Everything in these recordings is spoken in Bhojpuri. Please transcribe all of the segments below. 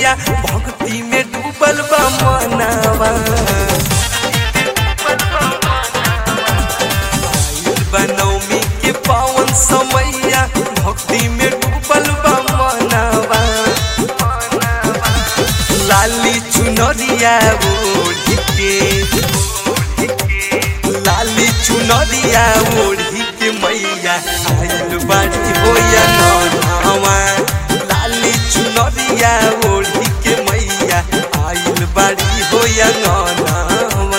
मैया भक्ति में डूबल बा मनवा आइल बा नवमी के पावन समैया भक्ति में डूबल बा मनवा लाली चुनरिया ओढ़ी के लाली चुनरिया ओढ़ी के मैया आइल बाड़ी होया नौनावा लाली चुनरिया ओढ़ी के मैया आइल बाड़ी होया नौनावा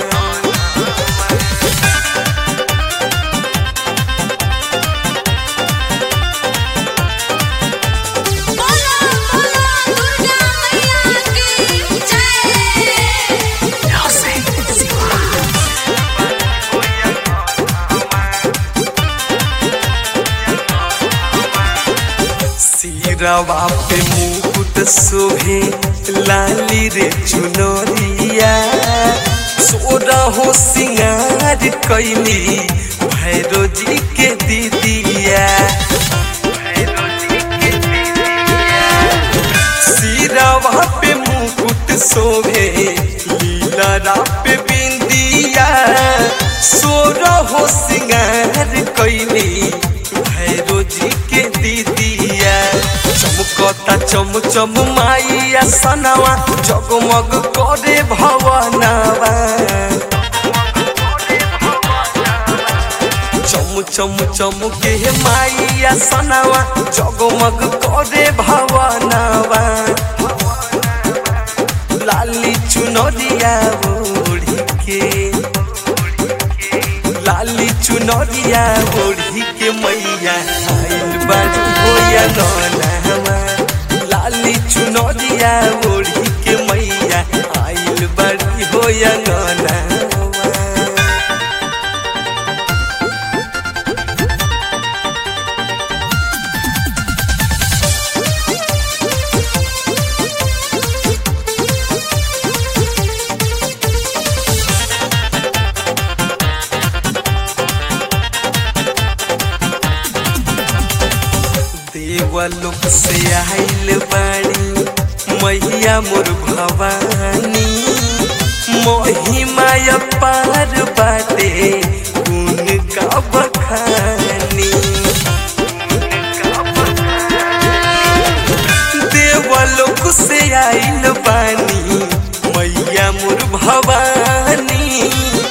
बोला बोला दुर्गा मैया की जय सिरवा पे मुकुट शोभे लाली रे चुनरिया सोरा हो सिंगार कैली भैरो जी के दीदिया सिरवा पे मुकुट शोभे लीला पे बिंदिया सोरा हो सिंगार कैली भैरो जी के दीदिया चमकता चम चम माइया सनवा जगमग करे भवनवा चम चम चम के माइया सनवा जगमग करे भवनवा लाली चुनरिया ओढ़ी के लाली चुनरिया ओढ़ी के मैया आइल बाड़ी होया नौनावा लाली चुनरिया ओढ़ी के मैया आइल बाड़ी होया नौनावा देवलोक से आइल बाड़ी मैया मोर भवानी महिमा पार बाटे उनका बखानी देवलोक से आइल बानी मैया मोर भवानी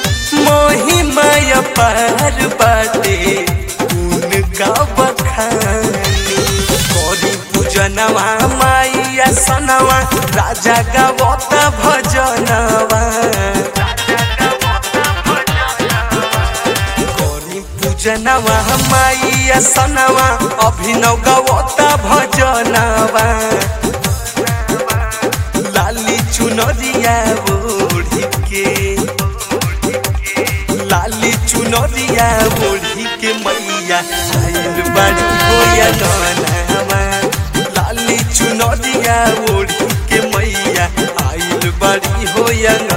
महिमा पार बाटे उनका बखानी करी पूजनवा माइया सनवा राजा गावता भजनवा करी पूजनवा माइया सनवा अभिनव गावता भजनवा लाली चुनरिया ओढ़ी के लाली चुनरिया ओढ़ी के मैया आइल बाड़ी होया नौनावा लाली चुनरिया ओढ़ी के मैया आइल बाड़ी होया